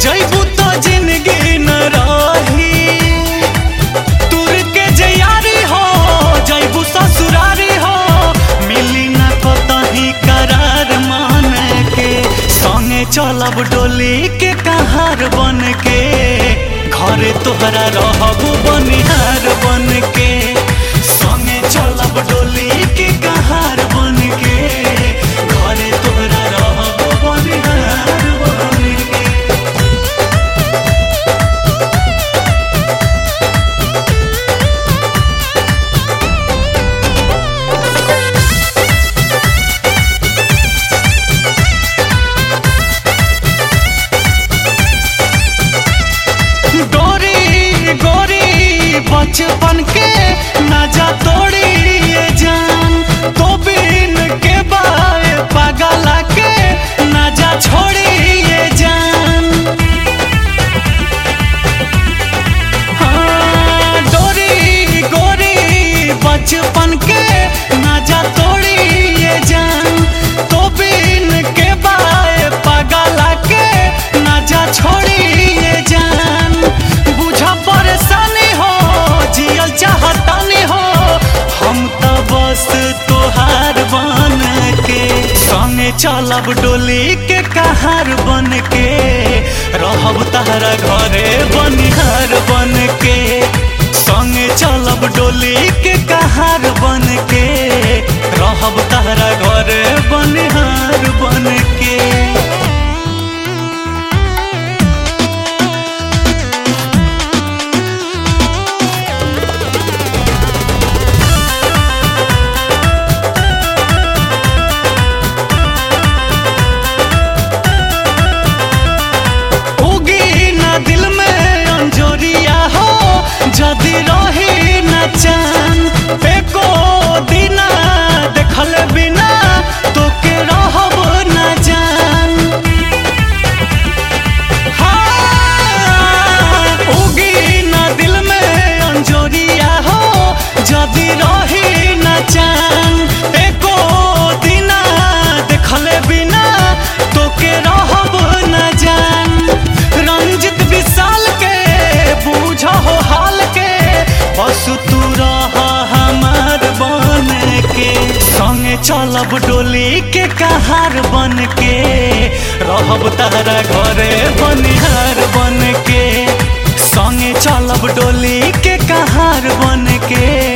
जैबू तो जिंदगी न रही तुर के जयारी हो जैबू ससुरारी हो मिली न कतही करार मान के संगे चलब डोली के कहार बन के घरे तोहरा रहबू बनिहार बन के संगे चलब डोली के कहार बन के घरे तोहरा रहबू बनिहार बन के डोरी गोरी बचपन के नजा तोड़ी ये जान तो बिन के बाए पगला के नजा छोड़ी ये जान हाँ, डोरी गोरी बचपन के नजा तोड़ी ये जान तो बिन के बाए पगला के नजा छोड़ी ये जान बुझा परेशानी हो जियल चाहतानी हो हम तो बस तोहार बन के संगे चलब डोली के कहार बन के रहब तहरा घरे बनिहार बन के संगे चलब डोली के कहार बन के रहब तहरा घरे बनिहार बन के उगी ना दिल में अंजोरिया हो जदि रही न चान एको दिना देखल बिना तो के रहब न जान हाँ, उगी ना दिल में अंजोरिया हो जदि रही न चान एको दिना देखल बिना तो के रहब न जान रंजित विशाल के बूझ हो हाल के बस तू रह हमार बन के संगे चलब डोली के कहार बन के रहब तारा घरे बनिहार बन के संगे चलब डोली के कहार बन के